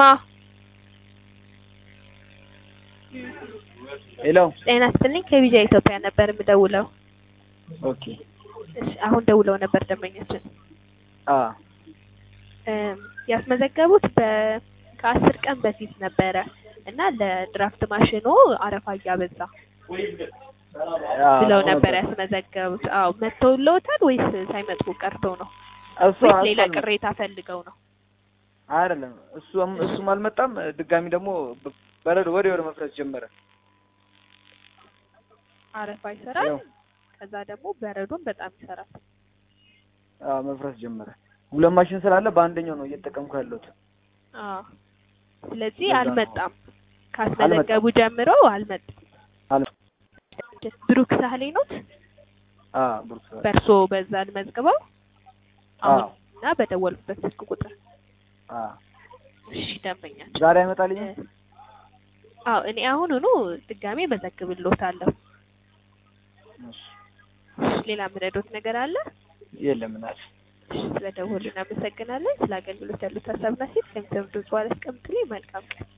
ማ ሄሎ ጤና ይስጥልኝ ከቪዛ ኢትዮጵያ ነበር የምደውለው። ኦኬ እሺ አሁን ደውለው ነበር ደንበኛችን አ እም፣ ያስመዘገቡት በ ከአስር ቀን በፊት ነበረ እና ለድራፍት ማሽኑ አረፋ እያበዛ አ ብለው ነበር ያስመዘገቡት። አዎ መጥተውልዎታል ወይስ ሳይመጡ ቀርተው ነው እሱ ወይስ ሌላ እሱ ቅሬታ ፈልገው ነው? አይደለም እሱም እሱም አልመጣም። ድጋሚ ደግሞ በ- በረዶ ወደ ወደ መፍረስ ጀመረ። አረፋ ይሰራል፣ ያው ከዛ ደግሞ በረዶን በጣም ይሰራል። አ መፍረስ ጀመረ። ሁለት ማሽን ስላለ በአንደኛው ነው እየተጠቀምኩ ያለሁት። አዎ ስለዚህ ለዛ ነው። አልመጣም። ካስመዘገቡ ጀምሮ አልመጣም። አለ ብሩክ ሳህሌ ኖት? አ ብሩክ በእርሶ በዛ አልመዝግበው አ አሁን እና በደወልኩበት ስልክ ቁጥር አ እሺ ደንበኛችን ዛሬ አይመጣልኝ። አዎ እኔ አሁኑኑ ድጋሜ መዘግብልዎታለሁ። እሺ ሌላ ምረዶት ነገር አለ? የለም እናት እሺ ስለደወሉ እናመሰግናለን። ስለ አገልግሎት ያሉት ሀሳብና ሴት ከሚሰሙ ድምጽ በኋላ አስቀምጡልኝ። መልካም ቀን